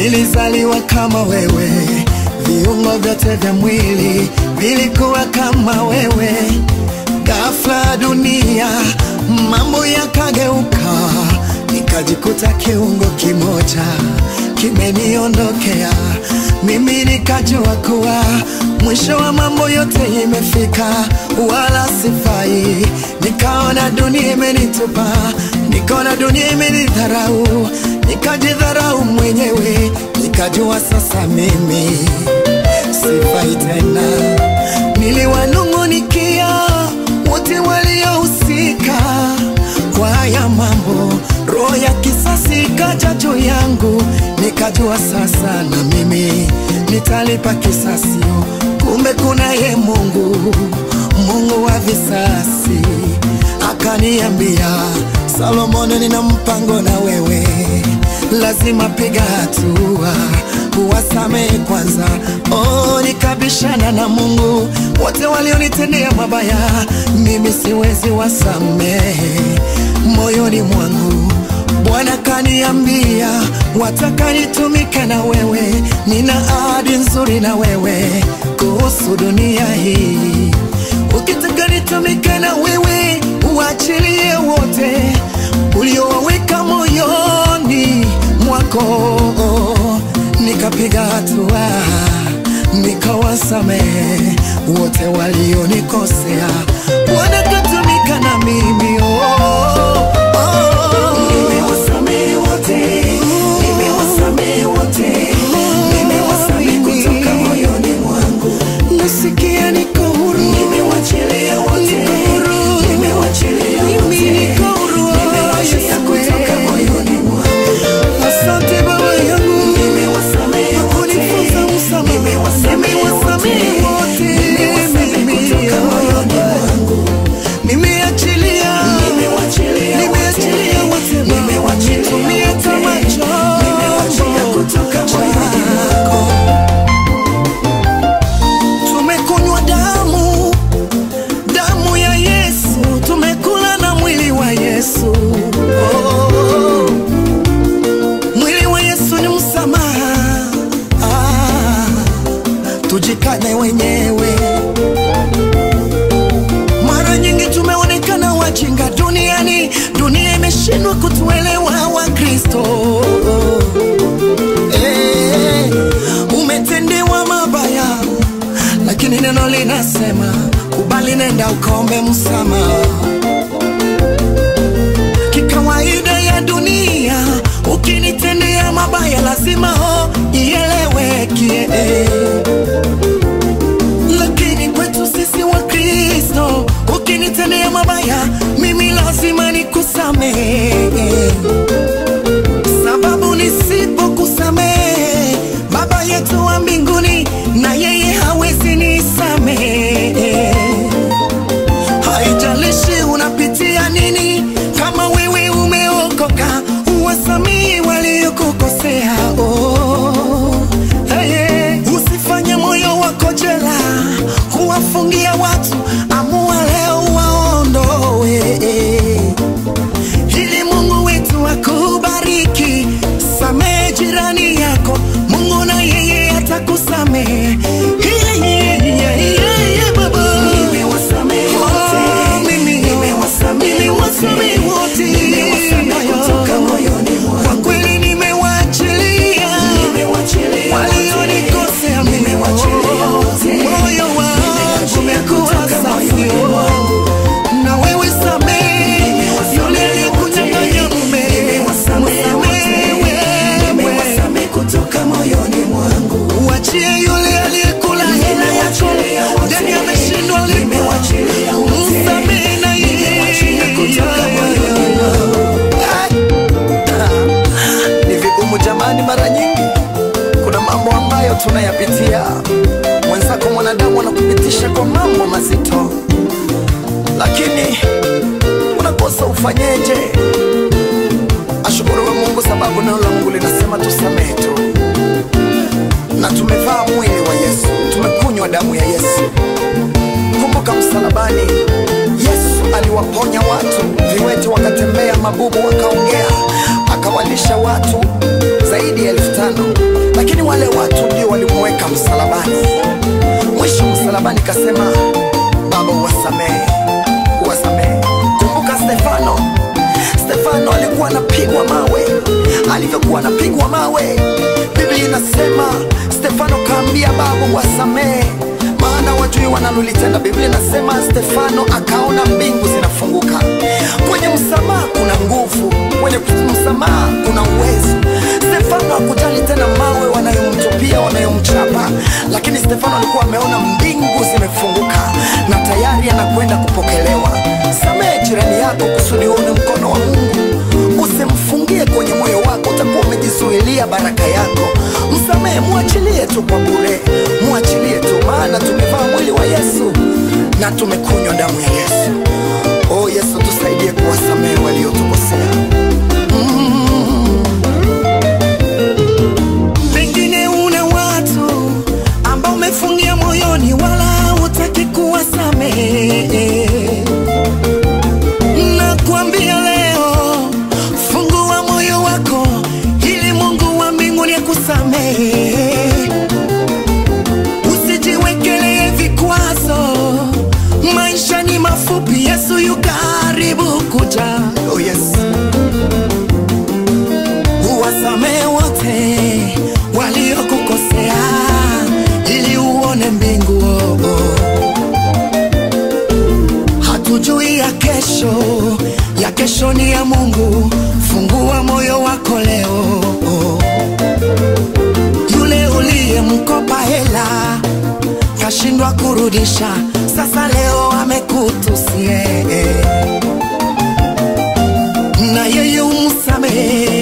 nilizaliwa kama wewe, viungo vyote vya mwili vilikuwa kama wewe. Ghafla dunia mambo yakageuka, nikajikuta kiungo kimoja kimeniondokea. Mimi nikajua kuwa mwisho wa mambo yote imefika, wala sifai. Nikaona dunia imenitupa, nikaona dunia imenidharau, nikajidharau mwenyewe, nikajua sasa mimi sifai tena. Niliwanung'unikia wote waliohusika kwa haya mambo, roho ya kisasi ikaja juu yangu, nikajua sasa na mimi nitalipa kisasi. Kumbe kuna ye Mungu, Mungu wa visasi, akaniambia Solomoni, nina mpango na wewe, lazima piga hatua uwasamehe kwanza. Oh, nikabishana na Mungu, wote walionitendea mabaya, mimi siwezi wasamehe moyoni mwangu. Bwana kaniambia, wataka nitumike na wewe, nina ahadi nzuri na wewe kuhusu dunia hii. Ukitaka nitumike na wewe, uachilie wote uliowaweka moyoni mwako. Nikapiga hatua, nikawasamehe wote walionikosea. Bwana katumika na mimi oh, oh. Nimewasamehe wote, nimewasamehe wote, nimewasamehe kutoka moyoni mwangu. Nasikia niko huru, Nimewachilia wote, Niko huru. nimewachilia Mimi wote, niko huru, nimewachia Yesu kutoka wewe. moyoni mwangu. asante Baba yangu Nimewasamehe wote, kunifunza msamaha. nimewasamehe Nimewasamehe wote, nimewasamehe mimi. kutoka moyoni mwangu. Nimeachilia, Nimewachilia nimeachilia wote Baba. nimewachilia Nitumie wote, kama nimewachia chombo kutoka moyoni chako. Tumekunywa damu, damu ya Yesu, tumekula na mwili wa Yesu. Oh, mwili wa Yesu ni msamaha. Ah, tujikane wenyewe. Mara nyingi tumeonekana wajinga duniani, dunia imeshindwa kutuelewa Wakristo. Eh, umetendewa mabaya, lakini neno linasema kubali, nenda ukaombe msamaha. Kikawaida ya dunia, ukinitendea mabaya lazima ho ieleweke lakini kwetu sisi wa Kristo, ukinitendea mabaya mimi lazima nikusamehe, sababu nisipokusamehe Baba yetu wa mbinguni na yeye hawezi nisamehe. Haijalishi unapitia nini, kama wewe umeokoka, uwasamehe waliokukosea. Oh, hey, usifanye moyo wako jela kuwafungia watu, amua leo waondoe ili Mungu wetu akubariki. Samehe jirani yako, Mungu na yeye atakusamehe. Yeah, yeah, yeah, yeah, yeah, baba. Nimewasamehe Oh, wote, mimi, nimewasamehe nimewasamehe wote. nimewasamehe kutoka moyoni Kwa mwangu. kweli nimewaachilia Nimewachilia wote, walionikosea mimi. nimewachilia wote, Moyo wangu nimeachia umekuwa kutoka safi. moyoni mwangu. Na wewe samehe yule aliyekunyang'anya mume. Nimewasamehe Msamehe wote, wewe. nimewasamehe kutoka moyoni mwangu. Uachie yule aliyekula hela yako Nimewachilia wote, ndani ameshindwa lipo. nimewachilia wote, Msamehe na yeye. nimewachia kutoka moyoni mwangu. Ni vigumu jamani, mara nyingi kuna mambo ambayo tunayapitia. Mwenzako mwanadamu anakupitisha kwa mambo mazito, lakini unakosa ufanyeje? Ashukuriwe Mungu sababu neno la Mungu linasema tusamehe tu, na tumevaa mwili wa Yesu, tumekunywa damu ya Yesu. Kumbuka msalabani, Yesu aliwaponya watu, viwete wakatembea, mabubu wakaongea, akawalisha watu zaidi ya elfu tano. nikasema Baba uwasamehe, uwasamehe. Kumbuka Stefano, Stefano alikuwa anapigwa mawe. Alivyokuwa anapigwa mawe, Biblia inasema Stefano kaambia Baba uwasamehe, maana wajui wanalolitenda. Biblia inasema Stefano akaona mbingu zinafunguka. Kwenye msamaha kuna nguvu, kwenye msamaha kuna uwezo. Stefano hakujali tena mawe wanayomtupia wanayomchapa, lakini Stefano alikuwa ameona mbingu zimefunguka na tayari anakwenda kupokelewa. Samehe jirani yako kusudi uone mkono wa Mungu. Usimfungie kwenye moyo wako, utakuwa umejizuilia baraka yako. Msamehe, mwachilie tu kwa bure, mwachilie tu, maana tumevaa mwili wa Yesu na tumekunywa damu ya Yesu. Oh Yesu, tusaidie kuwasamehe waliotukosea. Pengine una watu ambao umefungia moyoni, wala hutaki kuwasamehe. Nakwambia leo, fungua moyo wako ili Mungu wa mbinguni akusamehe. Usijiwekelee vikwazo, maisha ni mafupi, Yesu yu karibu kuja. Oh yes. Uwasamehe wote waliokukosea ili uone mbingu. oh, oh. Hatujui ya kesho, ya kesho ni ya Mungu. Fungua moyo wako leo. oh. Yule uliyemkopa hela kashindwa kurudisha, sasa leo amekutusie na yeye umsamehe